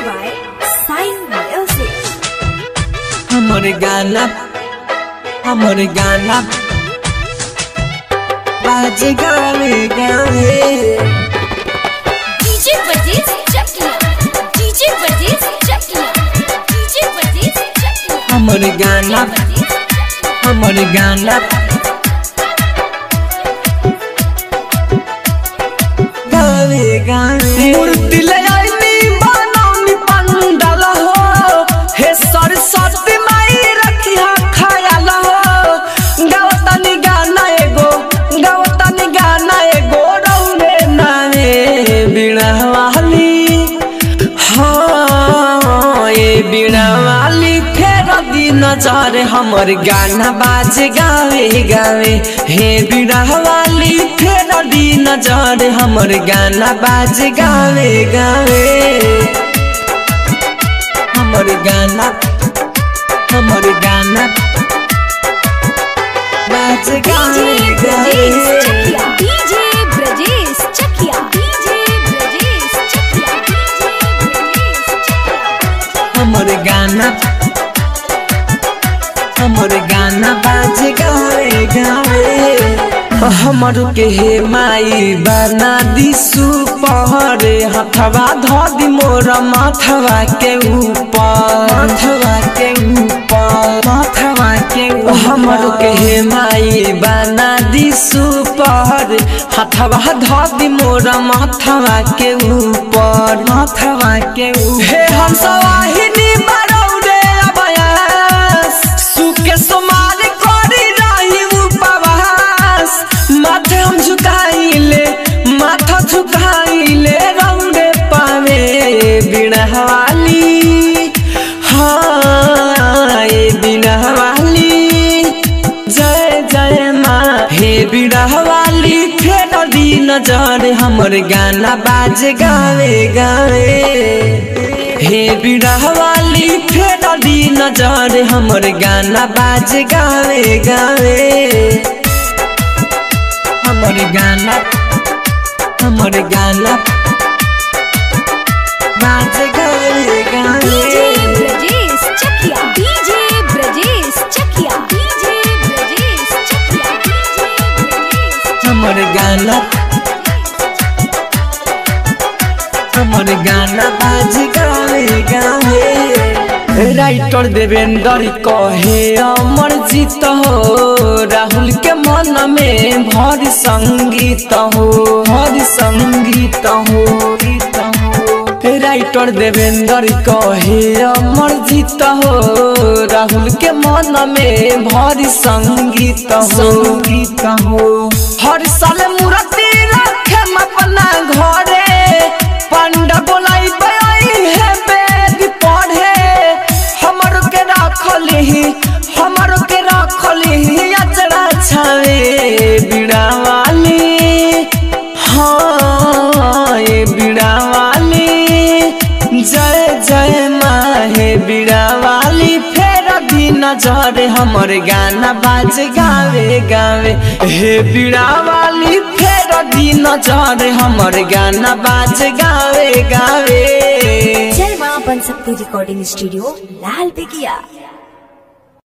by Sign Music. हमर गाना हमर गाना बाज गावे गावे DJ Brajesh Chakla. DJ Brajesh Chakla. DJ Brajesh Chakla. हमर गाना हमर गाना गावे गावे मूर्ति ले आईनी बनौनी पंडाल हो हे सरस्वती माई रखिया खयाल हो गावतानी गाना एगो गावतानी गाना एगो रौने नावे बिना वाली हाँ ये बिना वाली फेर दिन नजर हमर गाना बाज गावे गावे हे बिना वाली फेर दिन नजर हमर गाना बाज गावे गावे हमर गाना हमर गाना बाज गावे गावे DJ Brajesh Chakla. DJ Brajesh Chakla. DJ Brajesh Chakla. हमर गाना हमर गाना बाज गावे गावे हमर के हे माई बना दिसु पहरे हथवा ध दि मोर माथवा के ऊपर माथवा के ऊपर माथवा के ऊपर हमर के हे माई बना दिसु पहरे हथवा ध दि मोर माथवा के ऊपर माथवा के ऊपर हे हम सवाहिनी बरौरे अबयास सुके सोमार करी रही उपवास माथे हम झुकाइले माथा झुकाइले रौरे पावे बिना वाली हाँ ये बिना वाली जय जय माँ हे बिना वाली फेर दी नजर हमर गाना बाज गावे गावे हे बिरह वाली फेर दी नजर हमर गाना बाज गावे गावे हमर गाना हमर गाना बाज गावे DJ गावे Brajesh Chakla. DJ Brajesh Chakla. DJ Brajesh Chakla. DJ Brajesh हमर गाना हमर गाना बाज गावे गावे राइटर देवेंद्र कहे अमर जीत हो राहुल के मन में भर संगीत हो भर संगीत हो गीत हो राइटर देवेंद्र कहे अमर जीत हो राहुल के मन में भर संगीत हो संगीत हो हर साल मूर्ति रखे अपना घरे पंडा बोलाई बयाई है वेद पढ़े हमर के रखली हमर के रखली अचरा छावे बिड़ा वाली हाँ ये बिड़ा वाली जय जय माँ हे बिड़ा वाली फेर दी नजर हमर गाना बाज गावे गावे हे बिड़ा वाली फेर दी नजर हमर गाना बाज गावे गावे जलवा बन सकती रिकॉर्डिंग स्टूडियो लाल बेगिया